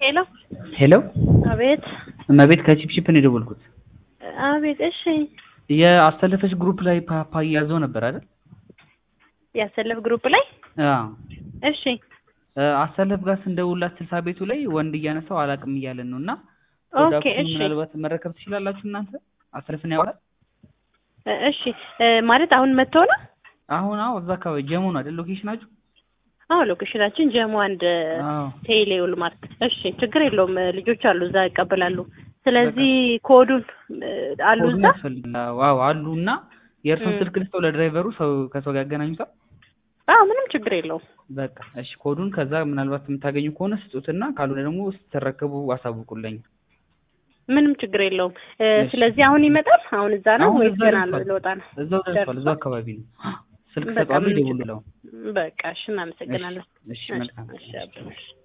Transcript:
ሄሎ ሄሎ አቤት እመቤት ከቺፕቺፕ ነው የደወልኩት። አቤት እሺ የአስተለፈች ግሩፕ ላይ ፓፓያ ያዘው ነበር አይደል? ያሰለፍ ግሩፕ ላይ አዎ እሺ እ አሰለፍ ጋር ስንደውላት ስልሳ ቤቱ ላይ ወንድ እያነሳው አላቅም እያለን ነው እና ኦኬ ፕሮዳክቱን እሺ ምናልባት መረከብ ትችላላችሁ እናንተ አሰለፍን ያወራል እ እሺ እ ማለት አሁን መጥተው ነው አሁን አዎ እዛ አካባቢ ጀሙ ነው አይደል ሎኬሽናችሁ አዎ ሎኬሽናችን ጀሞ አንድ አዎ ቴሌ ውልማርት እሺ ችግር የለውም እ ልጆች አሉ እዛ ይቀበላሉ ስለዚህ ኮዱን እ አሉ ኮዱን እዛ ያስፈልጋል ዋው አሉ እና የእርሱን እም። ስልክ ልስጠው ለድራይቨሩ ሰው ከሰው ጋር ያገናኙታል አዎ ምንም ችግር የለውም በቃ እሺ ኮዱን ከዛ ምናልባት የምታገኙ ከሆነ ስጡትና ካልሆነ ደግሞ ስትረከቡ አሳውቁልኝ ምንም ችግር የለውም እ እሺ። ስለዚህ አሁን ይመጣል አሁን እዛ ነው አሁን ወይስ እዛ ገና ደርሷል። ልወጣ ነው እዛው ደርሷል ደርሷል? እዛው አካባቢ ነው ስልክ በቃ ሰጠዋለሁ ምንም ችግር ይደውሉለው በቃ እሺ እናመሰግናለን እሺ መልካም እሺ አብረን እሺ